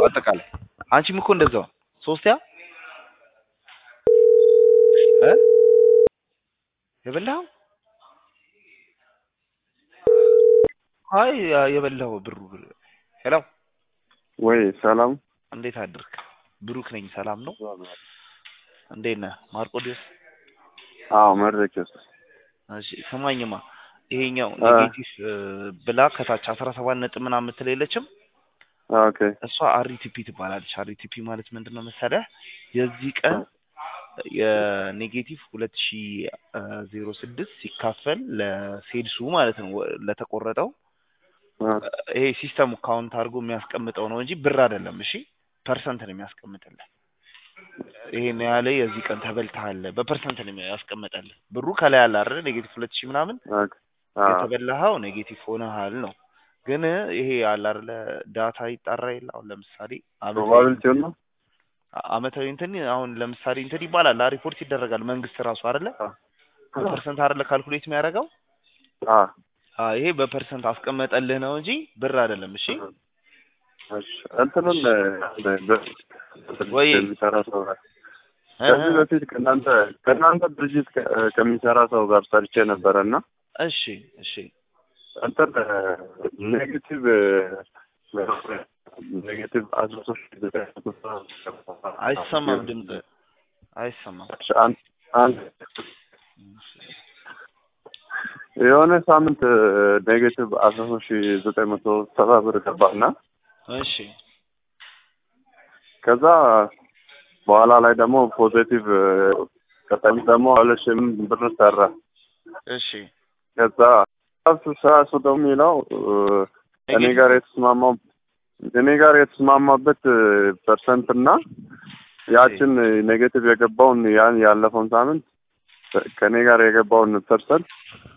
አጠቃላይ አንቺም እኮ እንደዛው ሶስት ያ እ የበላኸው አይ የበላኸው ብሩ ሄሎ ወይ ሰላም እንዴት አድርክ? ብሩክ ነኝ። ሰላም ነው? እንዴት ነህ ማርቆዲዮስ? አዎ መድረክ ውስጥ እሺ ስማኝማ ይሄኛው አ- ኔጌቲቭ ብላ ከታች አስራ ሰባት ነጥብ ምናምን የምትል የለችም ኦኬ እሷ አሪቲፒ ትባላለች። አሪቲፒ ማለት ምንድን ነው መሰለህ የዚህ ቀን የኔጌቲቭ ሁለት ሺ ዜሮ ስድስት ሲካፈል ለሴድሱ ማለት ነው ወ- ለተቆረጠው አ፣ ይሄ ሲስተሙ ካውንት አድርጎ የሚያስቀምጠው ነው እንጂ ብር አይደለም። እሺ ፐርሰንት ነው የሚያስቀምጥልህ። ይሄን ያለ የዚህ ቀን ተበልተሃል በፐርሰንት ነው ያስቀምጠልህ። ብሩ ከላይ አለ አይደል ኔጌቲቭ ሁለት ሺህ ምናምን ኦኬ አ፣ የተበላኸው ኔጌቲቭ ሆነሃል ነው። ግን ይሄ አለ አይደለ ዳታ ይጣራ የለ አሁን ለምሳሌ አመታዊ ፕሮባቢሊቲው ነው አመታዊ እንትን አሁን ለምሳሌ እንትን ይባላል አ ሪፖርት ይደረጋል መንግስት ራሱ አይደለ በፐርሰንት አይደለ ካልኩሌት የሚያደርገው አ፣ አ ይሄ በፐርሰንት አስቀመጠልህ ነው እንጂ ብር አይደለም። እሺ እሺ እንትኑን እ፣ በ- ወይ- ከሚሰራ ሰው ጋር እ- ከዚህ በፊት ከእናንተ ከእናንተ ድርጅት ከ- ከሚሰራ ሰው ጋር ሰርቼ ነበረ እና እሺ እሺ እንትን ኔጌቲቭ ኔጌቲቭ አስራ ሶስት ዘጠኝ መቶ ሰባ አይሰማም ድምጽ አይሰማም። እሺ፣ አንድ አንድ የሆነ ሳምንት ኔጌቲቭ አስራ ሶስት ሺ ዘጠኝ መቶ ሰባ ብር ገባና እሺ ከዛ በኋላ ላይ ደግሞ ፖዚቲቭ ቀጣይ ደግሞ ሁለት ሺህ ብር ሰራ። እሺ ከዛ እሱ ስራ እሱ ደግሞ የሚለው እኔ ጋር የተስማማው እኔ ጋር የተስማማበት ፐርሰንት እና ያችን ኔጌቲቭ የገባውን ያን ያለፈውን ሳምንት ከእኔ ጋር የገባውን ፐርሰንት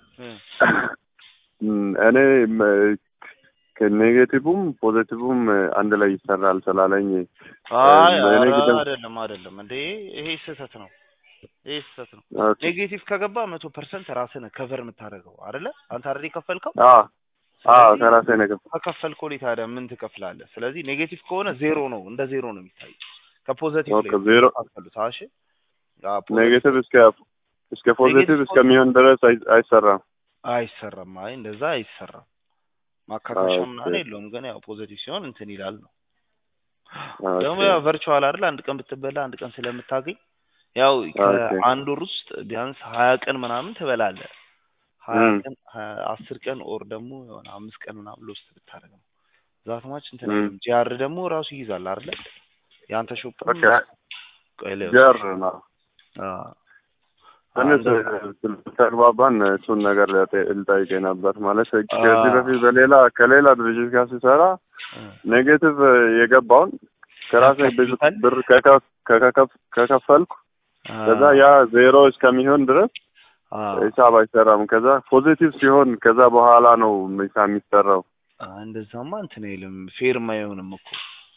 እ እኔ ም- ከኔጌቲቭም ፖዚቲቭም አንድ ላይ ይሰራል ስላለኝ አይ በእኔ ኧረ ግድም- አይደለም አይደለም እንዴ ይሄ ስህተት ነው። ይሄ ስህተት ነው። ኦኬ። ኔጌቲቭ ከገባ መቶ ፐርሰንት ራስህ ነህ ከቨር የምታደርገው አይደለ? አንተ አይደል የከፈልከው? አ አ ስለዚህ ከራሴ ነገር ከከፈልከው ላይ ታዲያ ምን ትከፍላለህ? ስለዚህ ኔጌቲቭ ከሆነ ዜሮ ነው፣ እንደ ዜሮ ነው የሚታየው። ከፖዘቲቭ ኦኬ ላይ ዜሮ ካፈሉት እሺ። ኔጌቲቭ እስከ እስከ ፖዚቲቭ ኔጌቲቭ እስከሚሆን ድረስ አይ- አይሰራም። አይሰራም። አይ እንደዛ አይሰራም። ማካካሻ ኦኬ። ምናምን የለውም። ግን ያው ፖዘቲቭ ሲሆን እንትን ይላል ነው። ኦኬ። ደግሞ ያው ቨርቹዋል አይደል አንድ ቀን ብትበላ አንድ ቀን ስለምታገኝ ያው ኦኬ። ከአንድ ወር ውስጥ ቢያንስ ሀያ ቀን ምናምን ትበላለህ። ሀያ እም። ቀን ሀያ- አስር ቀን ኦር ደግሞ የሆነ አምስት ቀን ምናምን ሎስት ብታደርግ ነው ዛትማች እንትን እም። አይልም። ጂአር ደግሞ ራሱ ይይዛል አይደለ? የአንተ ሾፕ ኦኬ። ቆይ ልየው። ጀር ነው አዎ። ትንሽ አንድ- ተግባባን። እሱን ነገር ልጠ- ልጠይቅህ ነበር ማለት ከዚህ አዎ። በፊት በሌላ ከሌላ ድርጅት ጋር ሲሰራ እ። ኔጌቲቭ የገባውን ከራሴ ብዙ ያካፍሉታል? ብር ከከፍ- ከከፍ- ከከፈልኩ ከዛ ያ ዜሮ እስከሚሆን ድረስ አዎ። ሂሳብ አይሰራም። ከዛ ፖዚቲቭ ሲሆን ከዛ በኋላ ነው ሂሳብ የሚሰራው። አዎ፣ እንደዛማ እንትን አይልም። ፌርማ አይሆንም እኮ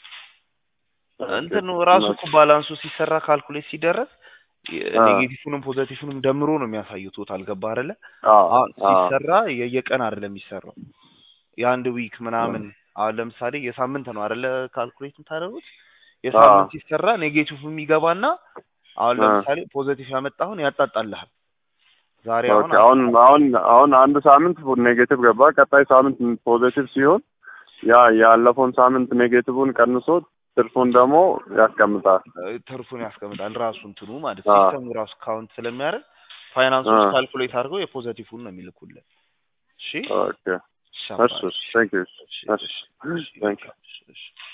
እንትን ራሱ እኮ ባላንሱ ሲሰራ ካልኩሌት ሲደረግ አ። ኔጌቲቭንም ፖዘቲቭንም ደምሮ ነው የሚያሳየው። ቶታል ገባ አይደለ? አዎ አሁን አዎ ሲሰራ የየቀን አይደለም የሚሰራው የአንድ ዊክ ምናምን አሁን ለምሳሌ የሳምንት ነው አይደለ ካልኩሌት የምታደርጉት የሳምንት ሲሰራ ኔጌቲቭ የሚገባና አሁን አ። ለምሳሌ ፖዘቲቭ ያመጣሁን ያጣጣልሃል ዛሬ አሁን ኦኬ። አሁን አሁን አሁን አንድ ሳምንት ኔጌቲቭ ገባ። ቀጣይ ሳምንት ፖዚቲቭ ሲሆን ያ ያለፈውን ሳምንት ኔጌቲቭን ቀንሶ ትርፉን ደግሞ ያስቀምጣል። ትርፉን ያስቀምጣል ራሱ እንትኑ ማለት አ። ሲስተሙ ራሱ ካውንት ስለሚያደርግ ፋይናንሶች አ። ካልኩሌት አድርገው የፖዘቲቭን ነው የሚልኩልን። እሺ ኦኬ። ሻባሽ። እሺ፣ ቴንክ ዩ። እሺ፣ እሺ፣ እሺ፣ እሺ፣ ቴንክ ዩ። እሺ፣ እሺ።